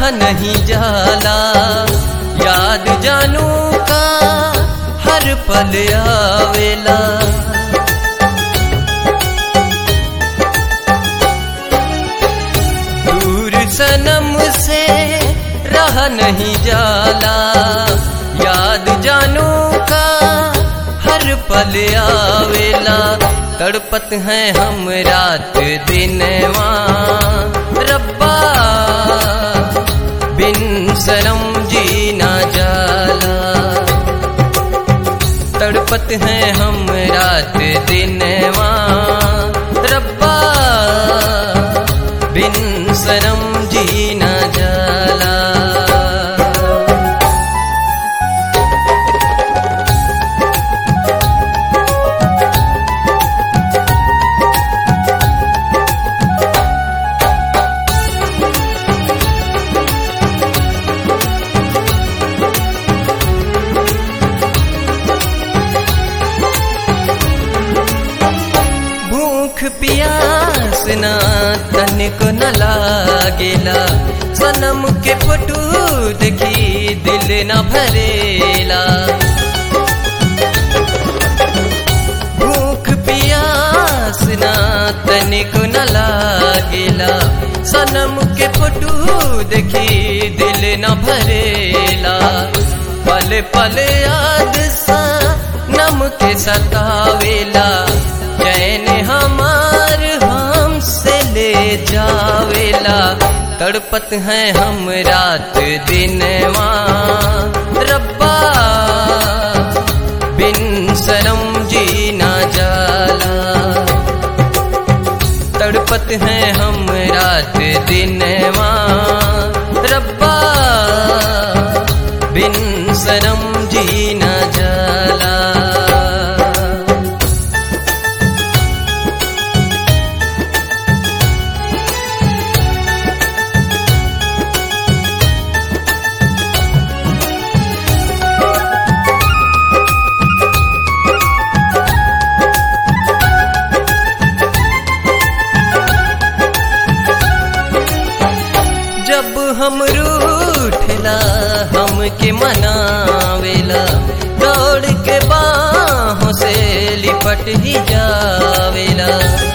नहीं जाला याद जानू का हर पल आवेला दूर सनम से रह नहीं जाला याद जानू का हर पल आवेला तड़पत हैं हम रात दिनवा रब्बा बिन सनम जीना जाला तड़पत हैं हम रात दिनवा रब्बा बिन सनम जीना जाला भूख पियास ना तनिको न लागेला सनम के फोटो देखी दिल न भरेला भूख पियास ना तनिको न लागेला सनम के फोटो देखी दिल न भरेला पल पल याद सा नम के सतावेला चैन हमार हमसे ले जावेला तड़पत हैं हम रात दिनवा रब्बा बिन शरम जीना जाला तड़पत हैं हम रात दिनवा रब्बा बिन शरम जीना जाला जब हम रूठला हमके मनावेला दौड़ के बाहों से लिपट ही जावेला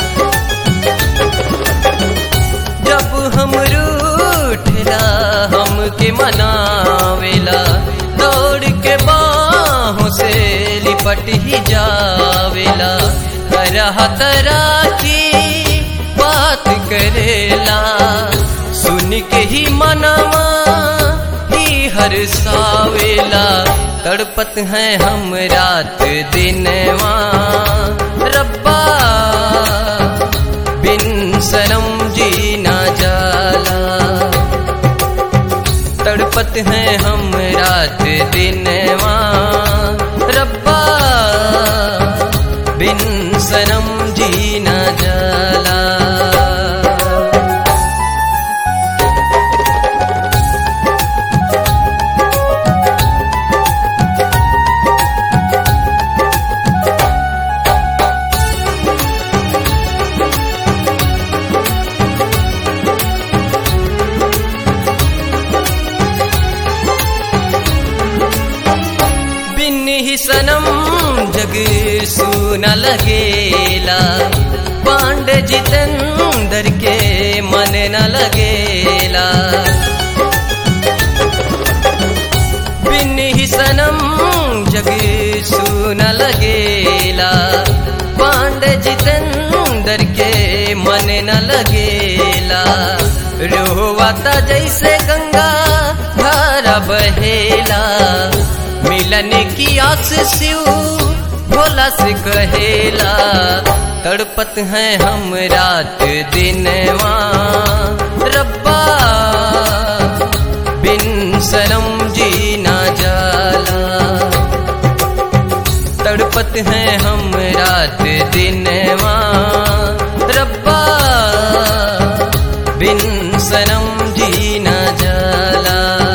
जब हम रूठला हमके मनावेला दौड़ के बाहों से लिपट ही जावेला तरह तरह की बात करेला सुन के ही मनवा ही हर सावेला तड़पत हैं हम रात दिनवा रब्बा बिन शरम जीना जाला तड़पत हैं हम रात दिनवा रब्बा बिन शरम जीना जाला बिन ही सनम जग सुन लगेला पांडे जितेंद्र के मन न लगेला बिन ही सनम जग सुन लगेला पांडे जितेंद्र के मन न लगेला रोवाता जैसे गंगा धारा बहेला मिलन की आस शिव भोला से कहेला तड़पत हैं हम रात दिनवा रब्बा बिन शरम जीना जाला तड़पत हैं हम रात दिनवा रब्बा बिन शरम जीना जाला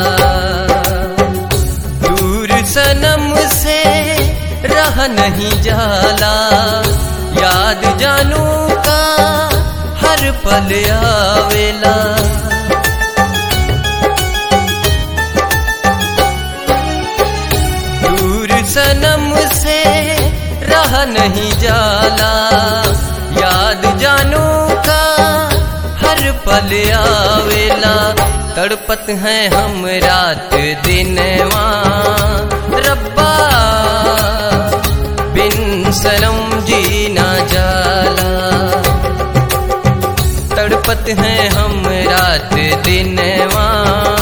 दूर सनम से रह नहीं जाला याद जानू का हर पल आवेला जाला याद जानू का हर पल आवेला तड़पत हैं हम रात दिनवा रब्बा बिन सनम जीना जाला तड़पत हैं हम रात दिनवा